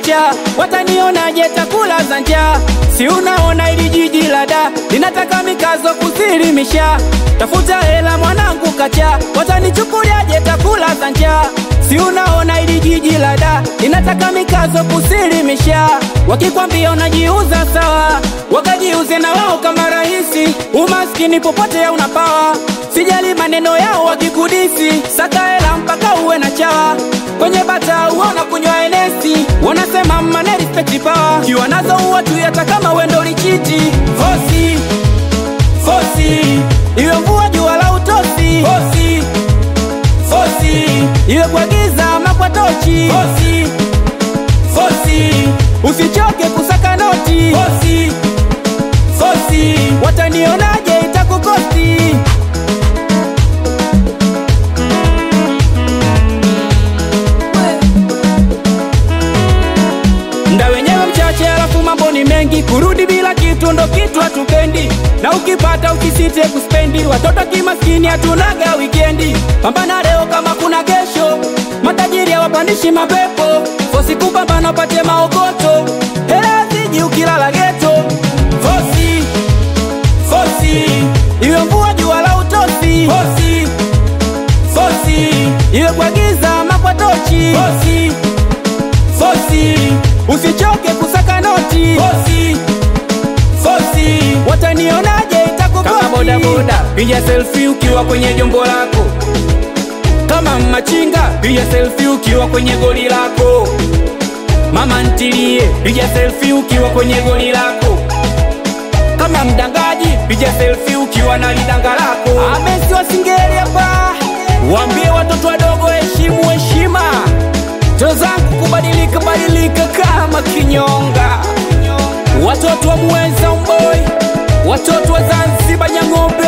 kacha, watanionaje takula za njaa? Si unaona ili jiji la da linataka mikazo kusilimisha, tafuta hela mwanangu kacha, watanichukuliaje takula za njaa? Si unaona ili jiji la da linataka mikazo kusilimisha, wakikwambia unajiuza sawa, wakajiuze na wao kama rahisi, umaskini popote unapawa Sijali maneno yao wakikudisi, saka hela mpaka uwe na chawa. Kwenye bata uona kunywa enesi, wanasema mane respect power. Kiwa nazo uwa tu hata kama wendo lichiti. Fosi, fosi, iwe mvua jua la utosi. Fosi, fosi, iwe kwa giza ama kwa tochi. Fosi, fosi, usichoke kusaka noti. Fosi, fosi, watanionaje itakukosti. Mda wenyewe mchache, alafu mambo ni mengi. Kurudi bila kitu ndo kitu hatupendi, na ukipata ukisite kuspendi. Watoto kimaskini hatunaga wikendi, pambana leo kama kuna kesho. Matajiri hawapandishi mapepo, fosi kupambana upate maokoto. Hela ziji ukilala geto, fosi fosi, iwe mvua jua la utosi. Fosi fosi, iwe kwa giza ama kwa tochi. Fosi fosi, usichoke kusaka noti. Fosi fosi, watanionaje itakukosi. Kama boda boda, piga selfie ukiwa kwenye jombo lako. Kama machinga, piga selfie ukiwa kwenye goli lako. Mama ntilie, piga selfie ukiwa kwenye goli lako. Kama mdangaji, piga selfie ukiwa na lidanga lako. Amesi wasingeli hapa, waambie watoto wadogo heshimu heshima Ndoto zangu kubadilika badilika kama kinyonga, watoto wa Muheza Umboi, watoto wa Zanzibar Nyang'ombe